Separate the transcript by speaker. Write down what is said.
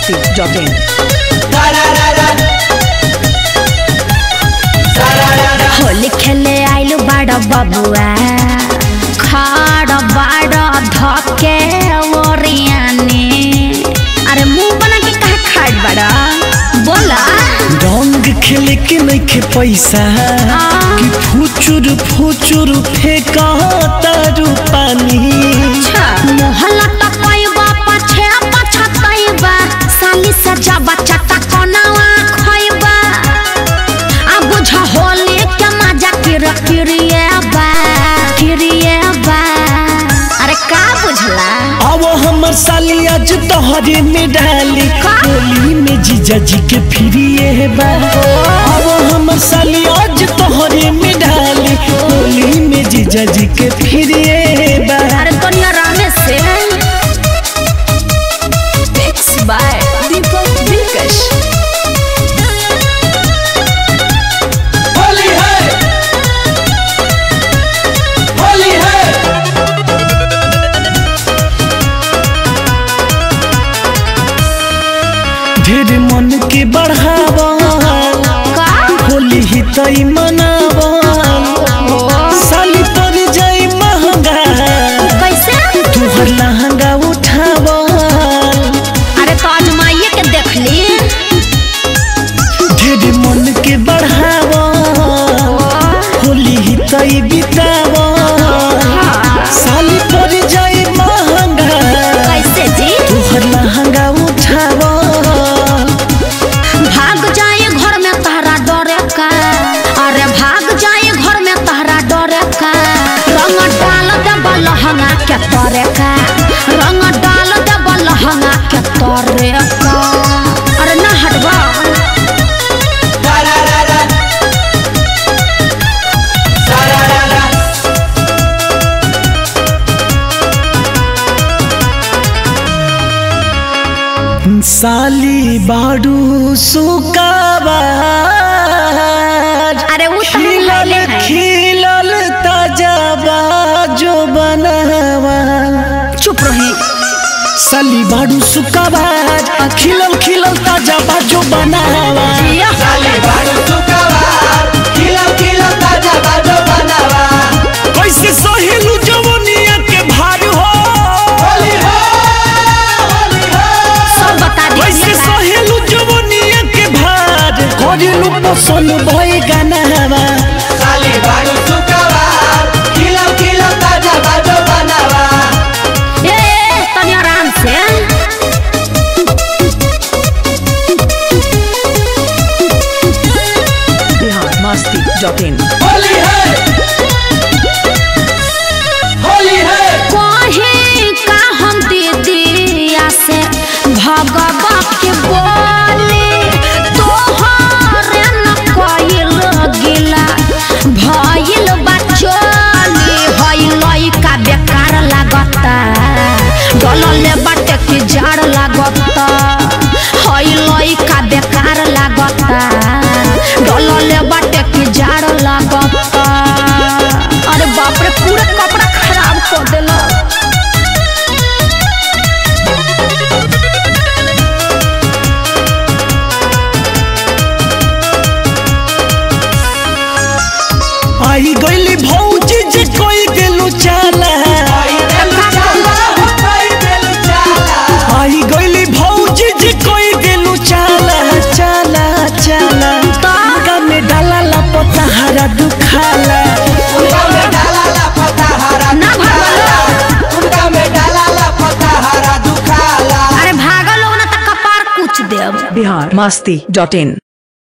Speaker 1: masti.in.
Speaker 2: Holi खेले आइलु बड़ बबुआ खड़ बड़ धके ओरियानी अरे मुंह बना के कहा खाड़ बड़ा बोला
Speaker 3: रंग खेले के नइखे पैसा कि फुचुर फुचुर फेंका तारू पानी
Speaker 2: मोहल्ला टपैबा पछे पछतैबा साली से जब चटा कोनावा खैबा आ बुझ होली के मजा किर किरिएबा किरिएबा अरे का बुझला
Speaker 3: अब हमर साली आज तोहरे में डाली होली में जीजा जी के फिरिए बा अब हमर साली आज तोहरे में डाली होली में जीजा जी के फिरिए बा
Speaker 2: अरे कनिया रहने से मिक्स बाय दीपक दिलकश
Speaker 4: होली है होली है
Speaker 3: ढेर मन के बढ़ावा
Speaker 2: का
Speaker 3: होली ही तई मनावा साली पर जाई महंगा
Speaker 2: कैसे
Speaker 3: तुहर लहंगा उठावा
Speaker 2: अरे तो आजमाइए के देख ली
Speaker 3: ढेर मन के बढ़ावा होली ही तई बितावा साली पर जाई महंगा
Speaker 2: कैसे जी
Speaker 3: तुहर लहंगा उठावा
Speaker 2: भाग जाए घर में तहरा डरे का अरे भाग जाए घर में तहरा डरे का रंग डाल दे लहंगा के तरे का रंग डाल दे लहंगा के तरे का अरे ना हटवा
Speaker 4: सारारारा सारारारा
Speaker 3: साली बाडू सुकावा
Speaker 2: अरे वो तो हम
Speaker 3: खिलल
Speaker 2: खैले हैं
Speaker 3: खिलल ताजा बाजो बनावा
Speaker 2: चुप रही
Speaker 3: साली बाडू सुकाबाज खिलल खिलल ताजा बाजो बनावा
Speaker 4: साली बारू सुकवार खिलो खिलो ताजा बाजो बनावा
Speaker 3: कैसे सहेलू जवनिया के भार हो
Speaker 4: होली है होली है
Speaker 2: सब बता
Speaker 3: कैसे
Speaker 2: दीजिए
Speaker 3: सहेलू जवनिया के भार करेलू पसंद भई गानावा
Speaker 4: साली बारू सुकवार खिलो खिलो ताजा बाजो बनावा
Speaker 2: ए ए, तनी आराम से
Speaker 1: Bihar masti.in.
Speaker 4: होली है होली है
Speaker 2: कहीं का हम दीदिया से भगवा के बोले तोहरे न कइल गिला भइल बचली भइल का बेकार लागता डलले बाटे की जाड़ लागता हइल का बेकार लागता डलले बाटे की जाड़ लागता अरे बाप रे पूरा कपड़ा खराब कर देला
Speaker 3: आई गईली भौजी जे कोई गेलू चाला
Speaker 4: आई देलु चाला हो आई देलु चाला
Speaker 3: आई गईली भौजी जे कोई गेलू चाला चाला चाला तागा में डाला लपता हरा दुखाला
Speaker 4: उनका में डाला ला पता हरा
Speaker 2: ना भगवान।
Speaker 4: उनका में डाला ला पता हरा दुखाला
Speaker 2: अरे भागल हो ना त कपार कुछ देब
Speaker 1: Bihar masti.in.